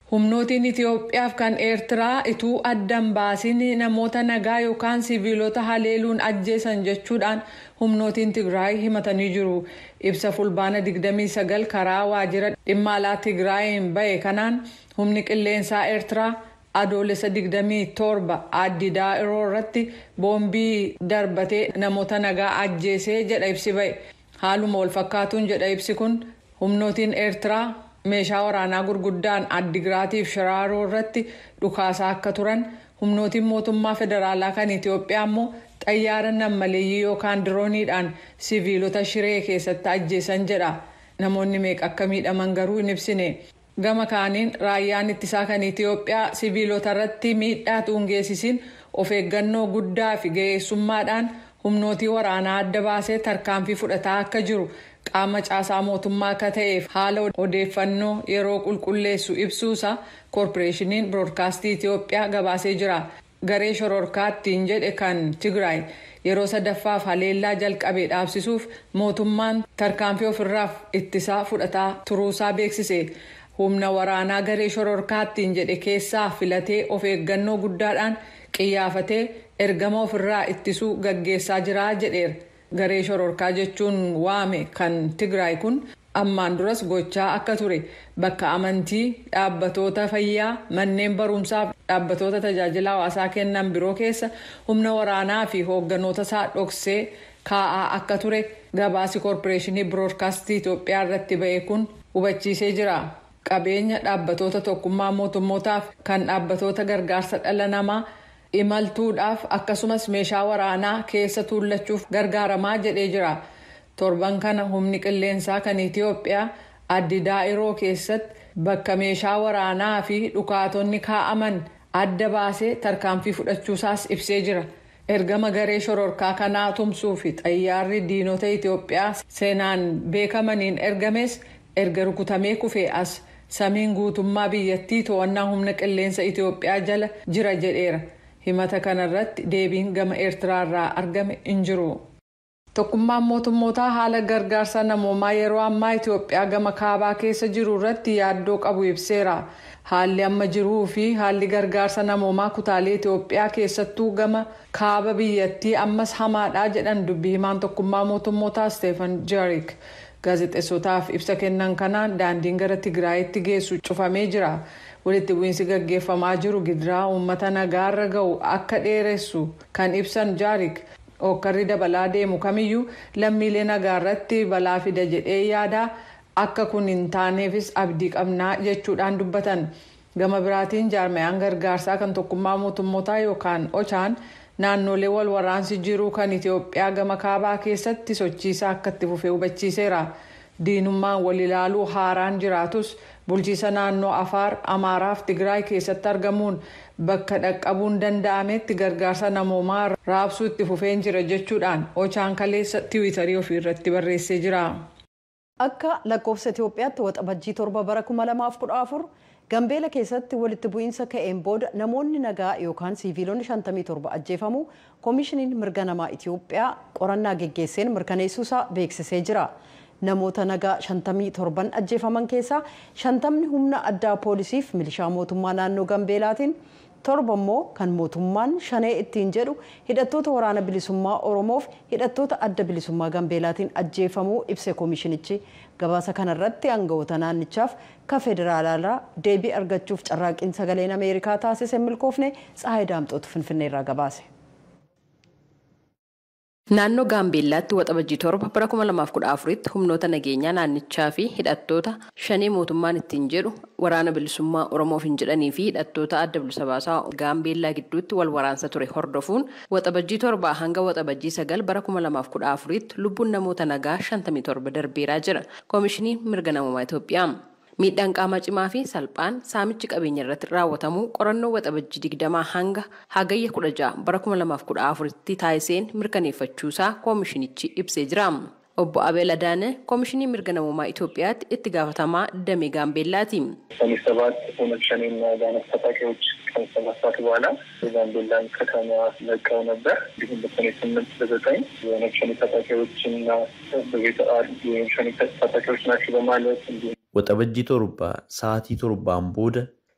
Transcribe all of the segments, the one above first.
humnootiin itiyoophiyaaf kan eertiraa ituu addan baasiin namoota nagaa yookaan siviilota haleeluun ajjeesan jechuudhaan humnootiin tigraay himatanii jiru ibsa fulbaana 29 karaa waajjira dhimma alaa tigraayin bahe kanaan humni qilleensaa eertiraa adoolessa 27 addi daa'iroo irratti boombii darbatee namoota nagaa ajjeesee jedha ibsi bahe haaluma walfakkaatuun jedha ibsi kun humnootiin eertiraa meeshaa waraanaa gurguddaan addigiraatiif shiraaroo irratti dhukaasaa akka turan humnootiin mootummaa federaalaa kan itiyoophiyaa immoo xayyaara nammaleeyyii yookaan dirooniidhaan siviilota shiree keessatti ajjeesan jedha namoonni meeqa akka miidhaman garuu hin ibsine gama kaaniin raayyaan ittisaa kan itiyoophiyaa siviilota irratti miidhaa tuungeessisiin of eeggannoo guddaa fi ga'eessummaadhaan humnootii waraanaa adda baasee tarkaanfii fudhataa akka jiru qaama caasaa mootummaa akka ta'eef haala odeeffannoo yeroo qulqulleessu ibsuusa koorporeeshiniin biroodkaastii itiyoophiyaa gabaasee jira garee shororkaattiin jedhe kan tigraay yeroo sadaffaaf haleellaa jalqabee dhaabsisuuf mootummaan tarkaanfii ofirraaf ittisaa fudhataa turuusaa beeksise humna waraanaa garee shororkaattiin jedhe keessaa filatee of eeggannoo guddaadhaan qiyyaafatee ergama ofirraa ittisuu gaggeessaa jira jedheera. garee shororkaa jechuun waame kan tigraay kun ammaan duras gochaa akka ture bakka amantii dhaabbatoota fayyaa manneen barumsaaf dhaabbatoota tajaajila hawaasaa kennan biroo keessa humna waraanaa fi hoogganoota isaa dhoksee kaa'aa akka ture gabaasi koorporeeshinii biroodkaastii itiyoophiyaa irratti ba'e kun hubachiisee jira qabeenya dhaabbatoota tokkummaa mootummootaaf kan dhaabbatoota gargaarsa dhala namaa. imaltuudhaaf akkasumas meeshaa waraanaa keessa tuullachuuf gargaaramaa jedhee jira torban kana humni qilleensaa kan itiyoophiyaa addi daa'iroo keessatti bakka meeshaa waraanaa fi dhukaatonni kaa'aman adda baasee tarkaanfii fudhachuusaas ibsee jira ergama garee shororkaa kanaa tumsuu fi xayyaarri diinota itiyoophiyaa seenaan beekamaniin ergames erga rukutamee kufee as samiin guutummaa biyyattii to'annaa humna qilleensa itiyoophiyaa jala jira jedheera. himata kanarratti deebiin gama eertiraarraa argame hin jiru. tokkummaan mootummootaa haala gargaarsa namoomaa yeroo ammaa itiyoophiyaa gama kaabaa keessa jiru irratti yaaddoo qabu ibseera haalli amma jiruu fi haalli gargaarsa namoomaa kutaalee itiyoophiyaa keessattuu gama kaaba biyyattii ammas hamaadhaa jedhan dubbii himaan tokkummaa mootummootaa isteefan jaarik gaazexeessotaaf ibsa kennan kanaan daandiin gara tigraayitti geessu cufamee jira. walitti bu'iinsi gaggeeffamaa jiru gidiraa uummata nagaarra ga'u akka dheeressu kan ibsan jaarik hokkarri dabalaa deemu kamiyyuu lammiilee nagaarratti balaa fida jedhee yaada akka kun hin taaneefis abdii qabnaa jechuudhaan dubbatan gama biraatiin jaarmayaan gargaarsaa kan tokkummaa mootummootaa yookaan ochaan naannolee wal waraansi jiru kan itiyoophiyaa gama kaabaa keessatti sochiisaa akka itti fufee hubachiiseera diinummaan wal ilaaluu haaraan jiraatus. bulchiisa naannoo afaar amaaraaf tigraay keessatti argamuun bakka dhaqqabuun danda'ametti gargaarsa namoomaa raabsuu itti fufeen jira jechuudhaan ochaan kaleessa tiwiitarii ofiirratti barreessee jira. akka lakkoofsa itiyoophiyaatti waxabajjii torba bara 2014 gambeela keessatti walitti bu'iinsa ka'een booda namoonni nagaa yookaan siiviilonni 57 ajjeefamuu koomishiniin mirga namaa itiyoophiyaa qorannaa geggeesseen mirkaneessuusaa beeksisee jira. namoota nagaa 57 ajjeefaman keessaa 50 humna addaa poolisiif milishaa mootummaa naannoo gambeelaatiin torba immoo kan mootummaan shanee ittiin jedhu hidhattoota waraana bilisummaa oromoof hidhattoota adda bilisummaa gambeelaatiin ajjeefamuu ibse koomishinichi gabaasa kanarratti aangawoota naannichaaf ka federaalaa deebii argachuuf carraaqqiin sagaleen ameerikaa taasise milkoofne tsahayi daamxootu finfinneerraa gabaase. Naannoo Gaambeellaatti waxabajjii torba bara 2014tti humnoota nageenyaa naannichaa fi hidhattoota shanee mootummaan ittiin jedhu waraana bilisummaa Oromoof hin jedhanii fi hidhattoota adda bilisa baasaa Gaambeellaa gidduutti wal waraansa ture hordofuun waxabajjii torbaa hanga waxabajjii sagal bara 2014tti lubbuun namoota nagaa 57 darbeeraa jira. Koomishiniin mirga namummaa Itoophiyaa. miidhaan qaamaa cimaa fi salphaan saamichi qabeenya irratti raawwatamuu qorannoo waxabajjii digdamaa hanga hagayya kudha ja'a bara kuma lamaaf kudha afuritti taasiseen mirkaneeffachuusaa koomishinichi ibsee jira. Obbo Abeel Adaane koomishinii mirga namummaa Itoophiyaatti itti gaafatamaa damee Gaambeellaati. ሰኔ ሰባት ኦነግ ሸኔና ጋነት ታጣቂዎች ቀን ሰባት ሰዓት በኋላ የጋምቤላን ከተማ ለቀው ነበር። እንዲሁም በሰኔ ስምንት በዘጠኝ የኦነግ ሸኔ ታጣቂዎችና በቤተ የኦነግ ሸኔ ታጣቂዎች ናቸው በማለት እንዲሁም Waxabajjii torba sa'aatii torbaan booda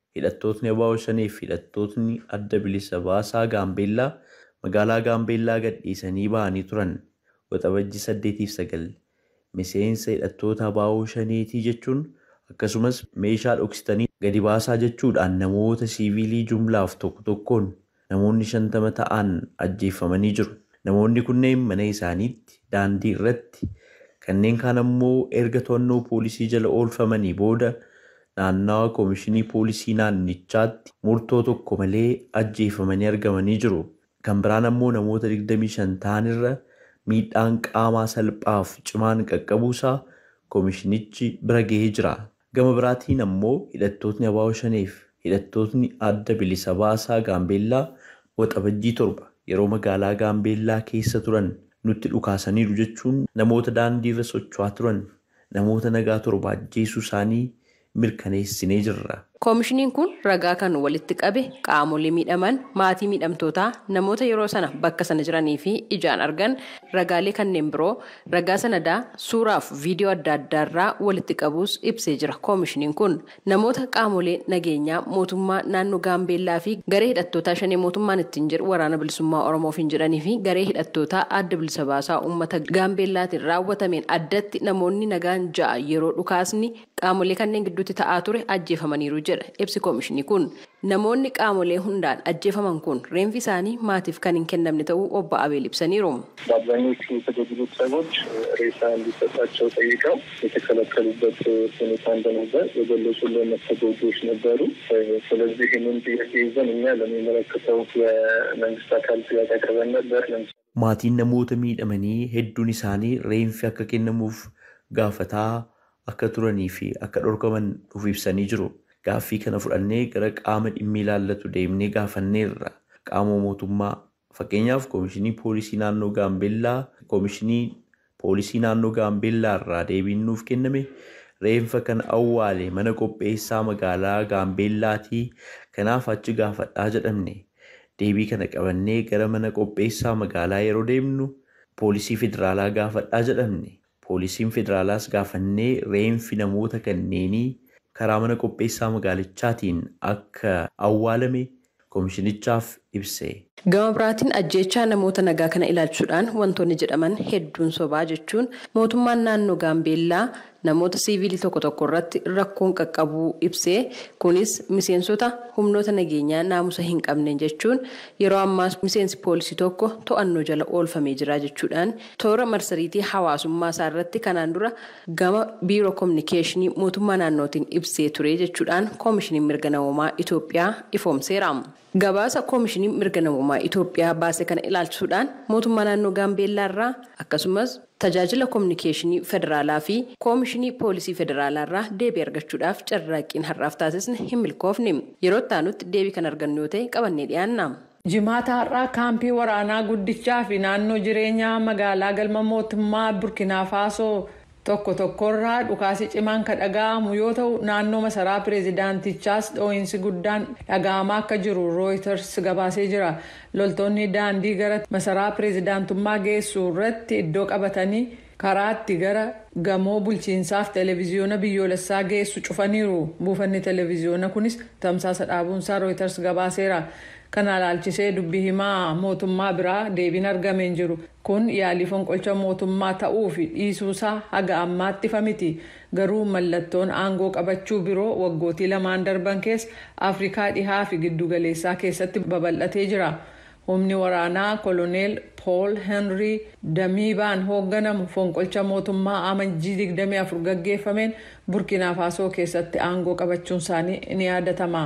hidhattootni abaa'oo shanii fi hidhattootni adda bilisa baasaa gaambeellaa magaalaa gaambeellaa gadhiisanii ba'anii turan waxabajjii saddeetiif sagal miseensa hidhattoota abaa'oo shaniitii jechuun akkasumas meeshaa dhoksitanii gadi baasaa jechuudhaan namoota siiviilii jumlaaf tokko tokkoon namoonni shantama ta'an ajjeeffamanii jiru. Namoonni kunneen mana isaaniitti daandii irratti kanneen kaan ammoo erga to'annoo poolisii jala oolfamanii booda naannawa koomishinii poolisii naannichaatti murtoo tokko malee ajjeeffamanii argamanii jiru. Kan biraan ammoo namoota 25 ta'anirra miidhaan qaamaa salphaaf cimaan qaqqabuusaa koomishinichi bira gahee jira. Gama biraatiin ammoo hidhattootni abaa'oo shaneef hidhattootni adda bilisa baasaa gaambeellaa waxabajjii torba yeroo magaalaa gaambeellaa keessa turan nutti dhukaasaniiru jechuun namoota daandii irra socho'aa turan namoota nagaa torba ajjeesuu isaanii mirkaneessinee jirra. koomishiniin kun ragaa kan walitti qabe qaamolee miidhaman maatii miidhamtootaa namoota yeroo sana bakka sana jiranii fi ijaan argan ragaalee kanneen biroo ragaa sanadaa suuraaf viidiyoo adda addaarraa walitti qabuus ibsee jira koomishiniin kun namoota qaamolee nageenyaa mootummaa naannoo gaambeellaa fi garee hidhattootaa shanee mootummaan ittiin jedhu waraana bilisummaa oromoofiin jedhanii fi garee hidhattootaa adda bilisa baasaa uummata gaambeellaatiin raawwatameen addatti namoonni nagaan ja'a yeroo dhukaasni qaamolee kanneen gidduutti ta'aa ture ajjeefamaniiru jedha ibsi koomishinii kun namoonni qaamolee hundaan ajjeefaman kun reenfi isaanii maatiif kan hin kennamne ta'uu obbo Abeel ibsaniiru. በአብዛኞቹ የተገደሉት ሰዎች ሬሳ እንዲሰጣቸው ጠይቀው የተከለከሉበት ሁኔታ እንደነበር የገለጹልን ተጎጂዎች ነበሩ። ስለዚህ ይህንን ጥያቄ ይዘን እኛ ለሚመለከተው የመንግስት አካል ጥያቄ አቅርበን ነበር። Maatiin namoota miidhamanii hedduun isaanii reenfi akka kennamuuf gaafataa akka turanii fi akka dhorkaman nuuf ibsanii jiru. Gaaffii kana fudhannee gara qaama dhimmi ilaallatu deemnee gaafanneerra. Qaama mootummaa fakkeenyaaf koomishinii poolisii naannoo gaambeellaa koomishinii poolisii naannoo gaambeellaa irraa deebiin nuuf kenname reenfa kan awwaale mana qopheessaa magaalaa gaambeellaatii kanaaf achi gaafadhaa jedhamne. Deebii kana qabannee gara mana qopheessaa magaalaa yeroo deemnu poolisii federaalaa gaafadhaa jedhamne. Poolisiin federaalaas gaafannee reenfi namoota kanneenii karaa mana qopheessaa magaalichaatiin akka awwaalame koomishinichaaf ibse. Gama biraatiin ajjeechaa namoota nagaa kana ilaalchuudhaan wantoonni jedhaman hedduun sobaa jechuun mootummaan naannoo gaambeellaa namoota siiviilii tokko tokko irratti rakkoon qaqqabuu ibsee kunis miseensota humnoota nageenyaa naamusa hin qabne jechuun yeroo ammaas miseensi poolisii tokko to'annoo jala oolfamee jira jechuudhaan toora marsariitii hawaasummaa isaa irratti kanaan dura gama biiroo koominikeeshinii mootummaa naannootiin ibsee ture jechuudhaan koomishiniin mirga namoomaa Itoophiyaa ifoomseera. Gabaasa koomishiniin mirga namoomaa Itoophiyaa baase kana ilaalchisuudhaan mootummaa naannoo Gaambeellaa irraa akkasumas tajaajila koominikeeshinii federaalaa fi koomishinii poolisii federaalaa irraa deebii argachuudhaaf carraaqqiin har'aaf taasisne hin milkoofne yeroo itti deebii kan argannu yoo ta'e qabannee dhiyaanna. Jimaata har'aa kaampii waraanaa guddichaa fi naannoo jireenyaa magaalaa galma mootummaa Burkina Faasoo tokko tokkorraa dhukaasi cimaan kan dhaga'amu yoo ta'u naannoo masaraa pireezidaantichaas dhoo'insi guddaan dhaga'amaa akka jiru rooyiters gabaasee jira loltoonni daandii gara masaraa pireezidaantummaa geessu irratti iddoo qabatanii karaatti gara gamoo bulchiinsaaf televiziyoona biyyoolessaa geessu cufaniiru buufanni televiziyoona kunis tamsaasa dhaabuunsaa rooyiters gabaaseera. kana ilaalchisee dubbii himaa mootummaa biraa deebiin argameen jiru kun yaalii fonqolcha mootummaa ta'uu fi dhiisuusaa haga ammaatti ifa miti garuu mallattoon aangoo qabachuu biroo waggootii lamaan darban keessa afrikaa dhihaa fi giddugaleessaa keessatti babal'atee jira humni waraanaa koloneel pool henrii damiibaan hoogganamu fonqolcha mootummaa amajjii 24 gaggeeffameen burkina faasoo keessatti aangoo qabachuun isaanii ni yaadatama.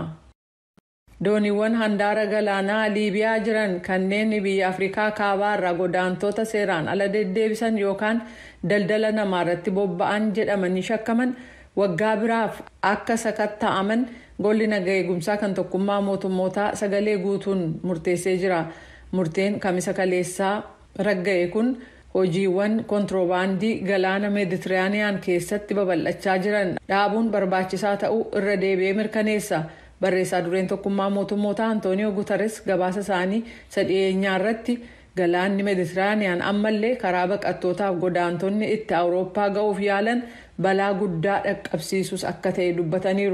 dooniiwwan handaara galaanaa liibiyaa jiran kanneen biyya afrikaa kaabaa irraa godaantota seeraan ala deddeebisan yookaan daldala namaa irratti bobba'an jedhamanii shakkaman waggaa biraaf akka sakatta'aman golli naga eegumsaa kan tokkummaa mootummootaa sagalee guutuun murteessee jira murteen kamisa kaleessaa ragga'e kun hojiiwwan kontiroobaandii galaana meeditiraaniyaan keessatti babal'achaa jiran dhaabuun barbaachisaa ta'uu irra deebi'ee mirkaneessa. barreessaa dureen tokkummaa mootummoota antooniyoo gutares gabaasa isaanii sadhiyeenyaa irratti galaanni meeditiraaniyaan ammallee karaa baqattootaaf godaantonni itti awurooppaa ga'uuf yaalan balaa guddaa dhaqqabsiisus akka ta'e dubbataniiru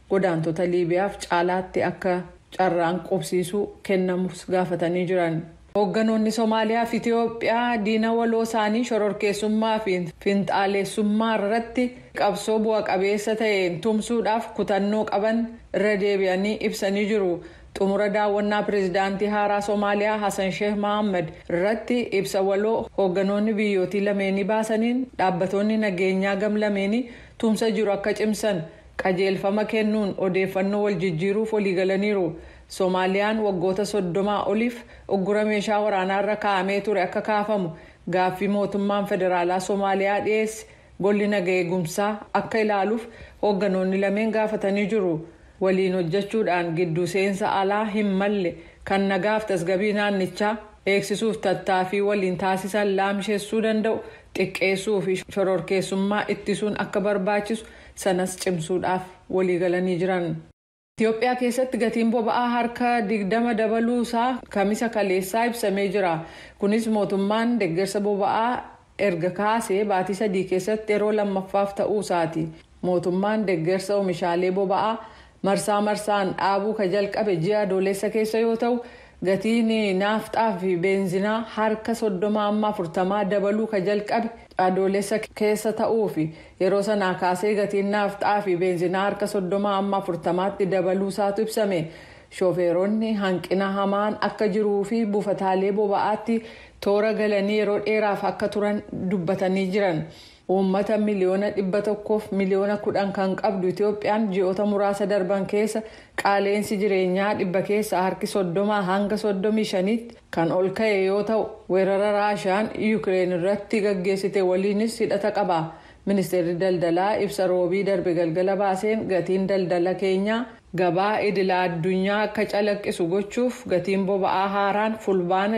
godaantota liibiyaaf caalaatti akka carraan qubsiisuu kennamus gaafatanii jiran. hoogganoonni somaaliyaa fi itiyoophiyaa diina waloo isaanii shororkeessummaa fi finxaaleessummaa irratti qabsoo bu'a qabeessa ta'een tumsuudhaaf kutannoo qaban irra deebi'anii ibsanii jiru. xumura daawwannaa pireezidaantii haaraa somaaliyaa hasan sheeh mohaammed irratti ibsa waloo hoogganoonni biyyootii lameenii baasaniin dhaabbattoonni nageenyaa gam lameenii tumsa jiru akka cimsan qajeelfama kennuun odeeffannoo wal jijjiiruuf waliigalaniiru soomaaliyaan waggoota soddomaa oliif uggura meeshaa waraanaa irra kaa'amee ture akka kaafamu gaaffii mootummaan federaalaa soomaaliyaa dhiyeesse golli naga eegumsaa akka ilaaluuf hoogganoonni lameen gaafatanii jiru. waliin hojjechuudhaan gidduu seensa alaa hin malle kan nagaaf tasgabii naannichaa eegsisuuf tattaaffii waliin taasisan laamsheessuu danda'u xiqqeessuu fi shororkeessummaa ittisuun akka barbaachisu sanas cimsuudhaaf waliigalanii jiran. Itoophiyaa keessatti gatiin boba'aa harka digdama dabaluusaa kamisa kaleessaa ibsamee jira. Kunis mootummaan deeggarsa boba'aa erga kaasee baatii sadii keessatti yeroo lammaffaaf ta'uusaati. Mootummaan deeggarsa oomishaalee boba'aa. marsaa marsaan dhaabuu ka jalqabe ji'a adoolessa keessa yoo ta'u gatiin naafxaa fi beenzinaa harka soddoma amma afurtamaa dabaluu ka jalqabe adoolessa keessa ta'uu fi yeroo sanaa kaasee gatiin naafxaa fi beenzinaa harka soddoma amma afurtamaatti dabaluu isaatu ibsame shooferoonni hanqina hamaan akka jiruu fi buufataalee boba'aatti toora galanii yeroo dheeraaf akka turan dubbatanii jiran. uummata miliyoona dhibba tokkoof miliyoona kudhan kan qabdu itoophiyaan ji'oota muraasa darban keessa qaaleensi jireenyaa dhibba keessa harki soddomaa hanga soddomii shaniitti kan ol ka'e yoo ta'u weerara raashaan yuukireen irratti gaggeessite waliinis hidhata qaba ministeerri daldalaa ibsa roobii darbe galgala baaseen gatiin daldala keenyaa gabaa idila addunyaa akka calaqqisu gochuuf gatiin boba'aa haaraan fulbaana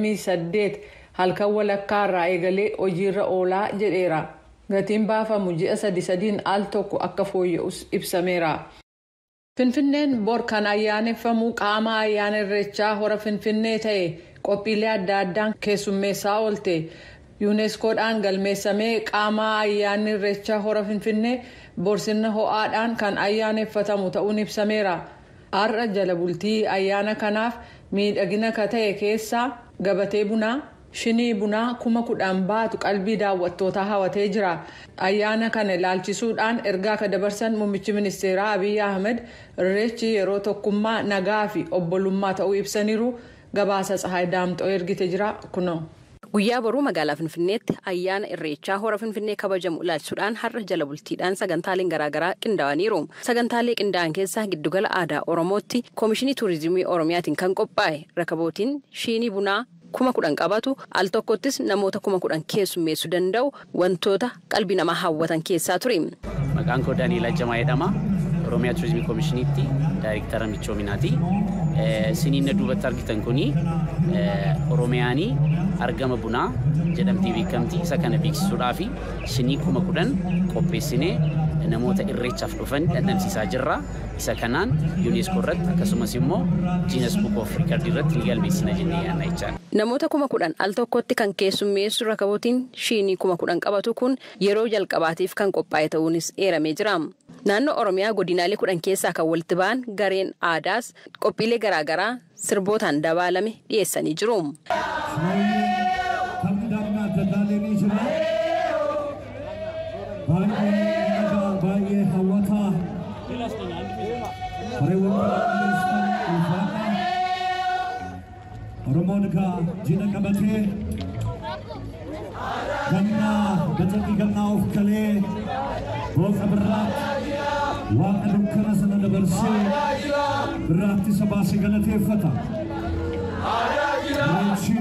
28 halkan walakkaarraa eegalee hojiirra oolaa jedheera. gatiin baafamu ji'a sadi sadiin al tokko akka fooyya'us ibsameera. Finfinneen bor kan ayyaaneffamu qaama ayyaana irreechaa hora finfinnee ta'e qophiilee adda addaan keessummeessaa oolte yuuneskoodhaan galmeessamee qaama ayyaanni irreechaa hora finfinnee borsina ho'aadhaan kan ayyaaneffatamu ta'uun ibsameera. Har'a jala bultii ayyaana kanaaf miidhagina ka ta'e keessaa gabatee bunaa. shinii bunaa kuma kudhan baatu qalbii daawwattootaa hawatee jira ayyaana kana ilaalchisuudhaan ergaa ka dabarsan muummichi ministeeraa abiy ahmed irreechi yeroo tokkummaa nagaa fi obbolummaa ta'uu ibsaniiru gabaasa tsahaay daamxoo ergite jira kunoo. Guyyaa boruu magaalaa Finfinneetti ayyaana irreechaa hora Finfinnee kabajamu ilaalchisuudhaan har'a jala bultiidhaan sagantaaleen garaagaraa qindaa'aniiru. Sagantaalee qindaa'an keessaa giddugala aadaa Oromootti Koomishinii Tuurizimii Oromiyaatiin kan qophaa'e rakabootiin shinii bunaa kuma kudhan qabatu al tokkottis namoota kuma kudhan keessummeessuu danda'u wantoota qalbii namaa hawwatan keessaa ture. Maqaan koo Daaniil Ajjamaa jedhama. Oromiyaa Turizimii Koomishiniitti Daayirektara Michoominaati. Siniin na duubatti argitan kuni Oromiyaanii argama bunaa jedhamtee beekamti. Isa kana beeksisuudhaaf shinii kuma kudhan qopheessinee namoota irreechaaf dhufan dhandhamsiisaa jirra. Isa kanaan yuuneeskoo irratti akkasumas immoo jiinas buuk oof riikardii irratti ni galmeessina jennee yaadna jechaadha. Namoota kuma kudhan al tokkotti kan keessummeessu rakabootiin shinii kuma kudhan qabatu kun yeroo jalqabaatiif kan qophaa'e ta'uunis eeramee jira. Naannoo Oromiyaa godinaalee kudhan keessaa kan walitti ba'an gareen aadaas qophiilee garaagaraa sirbootaan dabaalame dhiyeessanii jiru. baay'ee hawwataa Oromoon egaa jina qabatee gannaa gacanni gannaa of kalee booqa birraatti waaqa dukkana sana dabarsee birraatti isa baasee galateeffata. Irreechi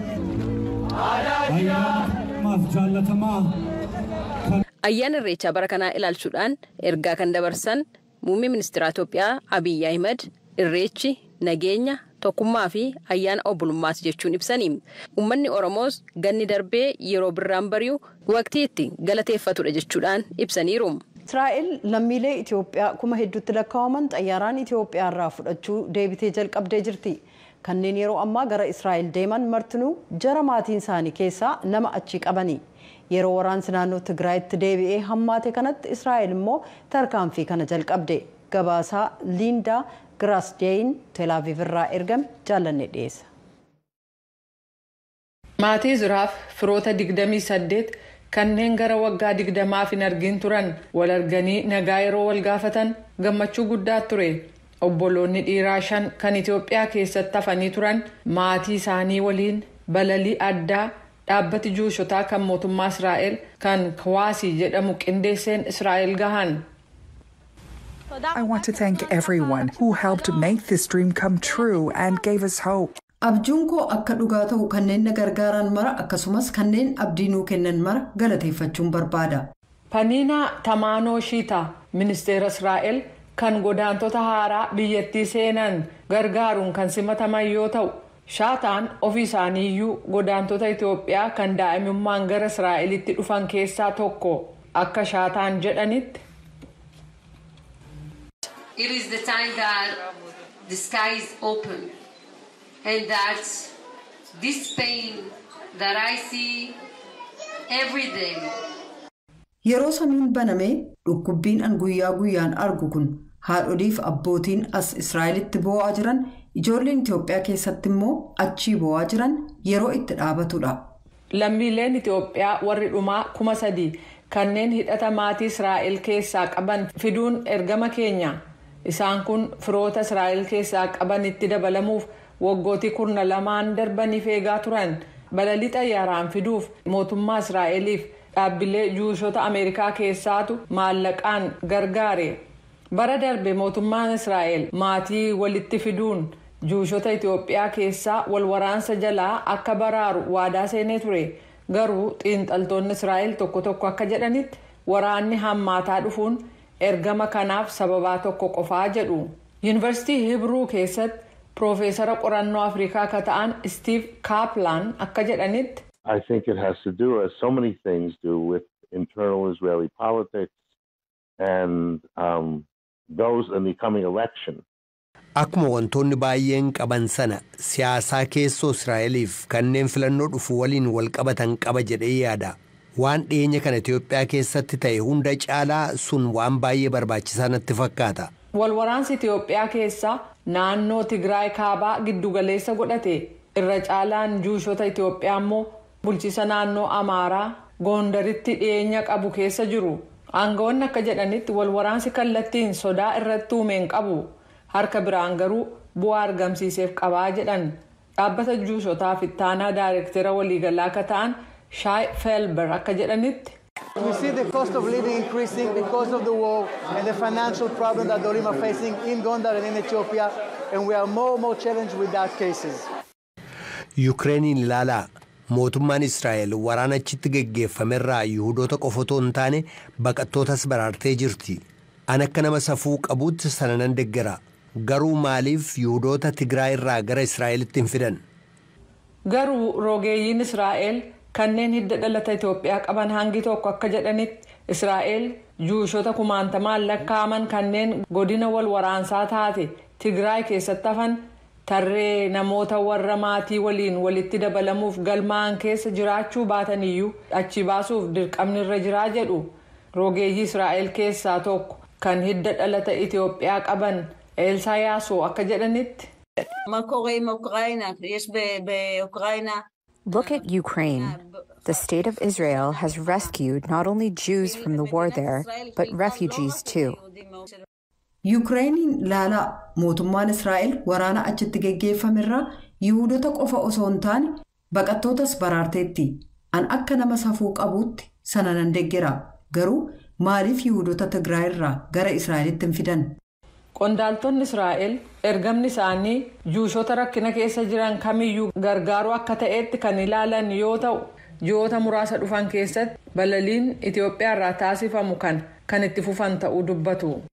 ayyaanamaaf jaallatamaa Ayyaana irreechaa bara kanaa ilaalchuudhaan ergaa kan dabarsan muummee ministeera Itoophiyaa Abiyyi Ahimad irreechi nageenya tokkummaa fi ayyaana obbolummaati jechuun ibsanii uummanni Oromoos ganni darbee yeroo birraan bari'u waqtii itti galateeffatudha jechuudhaan ibsaniiru. Israa'el lammiilee Itoophiyaa kuma hedduutti lakkaa'aman xayyaaraan Itoophiyaa irraa fudhachuu deebitee jalqabdee jirti. Kanneen yeroo ammaa gara Israa'el deeman martinuu jara maatiin isaanii keessaa nama achii qabani. Yeroo waraansi naannoo Tigraayitti deebi'ee hammaate kanatti Israa'el immoo tarkaanfii kana jalqabde. gabaasaa liindaa giraasdeeyin teelaaviv irraa ergame jaallanne dhiyeessa. maatii izraaf firoota 28 kanneen gara waggaa 20 hin argin turan wal arganii nagaa yeroo wal gaafatan gammachuu guddaa ture obboloonni dhiiraa shan kan itiyoophiyaa keessatti hafanii turan maatii isaanii waliin balalii addaa dhaabbati juushotaa kan mootummaa israa'el kan kawaasii jedhamu qindeesseen israa'el gahan. I want to thank everyone who helped make this dream come true and gave us hope. abjuun koo akka dhugaa ta'u kanneen na gargaaran mara akkasumas kanneen abdii nuu kennan mara galateeffachuun barbaada. paniinaa tamaanoo shiita ministeera israa'el kan godaantota haaraa biyyattii seenan gargaaruun kan simataman yoo ta'u shaataan ofii isaaniiyyuu godaantota itiyoophiyaa kan daa'imummaan gara israa'elitti dhufan keessaa tokko akka shaataan jedhanitti. It is the time that the sky is open and that this pain that I see every day Yeroo samiin banamee dhukkubbiin an guyyaa guyyaan argu kun haadholiif abbootiin as Israa'elitti boo'aa jiran ijoolleen Itoophiyaa keessatti immoo achii boo'aa jiran yeroo itti dhaabatudha. lammiileen itiyoophiyaa warri dhumaa kuma sadii kanneen hidhata maatii israa'el keessaa qaban fiduun ergama keenya isaan kun firoota israa'el keessaa qabanitti dabalamuuf waggootii kurna lamaan darbaniif eegaa turan balalii xayyaaraan fiduuf mootummaa israa'eliif dhaabbilee juushota ameerikaa keessaatu maallaqaan gargaare bara darbe mootummaan israa'el maatii walitti fiduun juushota itiyoophiyaa keessaa wal waraansa jalaa akka baraaru waadaa seenee ture garuu xiinxaltoonni israa'el tokko tokko akka jedhanitti waraanni hammaataa dhufuun ergama kanaaf sababaa tokko qofaa jedhu yuunivarsiitii hibruu keessatti piroofeesara qorannoo afrikaa akka ta'an stiiv kaaplaan akka jedhanitti. I think it has to do, as so many things do, with internal Israeli politics and um, those in the coming election. Akkuma wantoonni baay'een qaban sana siyaasaa keessoo Israa'eliif kanneen filannoo dhufu waliin wal qabatan qaba jedhee yaada. Waan dhiyeenya kana Itoophiyaa keessatti ta'e hunda caalaa sun waan baay'ee barbaachisaa natti fakkaata. Walwaraansi Itiyoophiyaa keessaa naannoo Tigraay kaabaa giddugaleessa godhate irra caalaan juushota Itiyoophiyaa immoo bulchiisa naannoo Amaaraa Goondaritti dhiyeenya qabu keessa jiru. Aangawoonni akka jedhanitti walwaraansi kallattiin sodaa irratti uumeen qabu. harka biraan garuu bu'aa argamsiiseef qabaa jedhan dhaabbata juushotaaf ittaanaa daayirektera waliigalaa akka ta'an shaay feelber akka jedhanitti. We see the cost of living increasing because of the war and the financial problem that the Olim are facing in Gondar and in Ethiopia, and we are more and more challenged with that cases. Yukireeniin ilaalaa mootummaan Israa'el waraana achitti geggeeffamerraa Yihudoota qofa otoo hin taane baqattootas baraartee jirti. An akka nama safuu qabuutti sana nan deggera. Garuu maaliif Yihudoota Tigraay irraa gara Israa'elitti hin fidan? Garuu rogeeyyiin Israa'el kanneen hidda dhalata Itoophiyaa qaban hangi tokko akka jedhanitti Israa'el juushota kumaantamaan lakkaa'aman kanneen godina wal waraansaa taate Tigraay keessatti hafan tarree namoota warra maatii waliin walitti dabalamuuf galmaa'an keessa jiraachuu baataniyyuu achi baasuuf dirqamni irra jiraa jedhu rogeeyyii Israa'el keessaa tokko kan hidda dhalata Itoophiyaa qaban Eelsaa Yaasoo akka jedhanitti. Look at Ukraine. The state of Israel has rescued not only Jews from the war there, but refugees too. Yukireeniin ilaalaa mootummaan Israa'el waraana achitti geggeeffamerraa Yihudoota qofa osoo hin taane baqattootas baraarteetti. An akka nama safuu qabuutti sana nan deggera. Garuu maaliif Yihudoota Tigraay irraa gara Israa'elitti hin fidan? Qondaaltonni Israa'el ergamni isaanii juushota rakkina keessa jiran kamiyyuu gargaaruu akka ta'etti kan ilaalan yoo ta'u ji'oota muraasa dhufan keessatti balaliin Itoophiyaa irraa taasifamu kan kan itti fufan ta'uu dubbatu.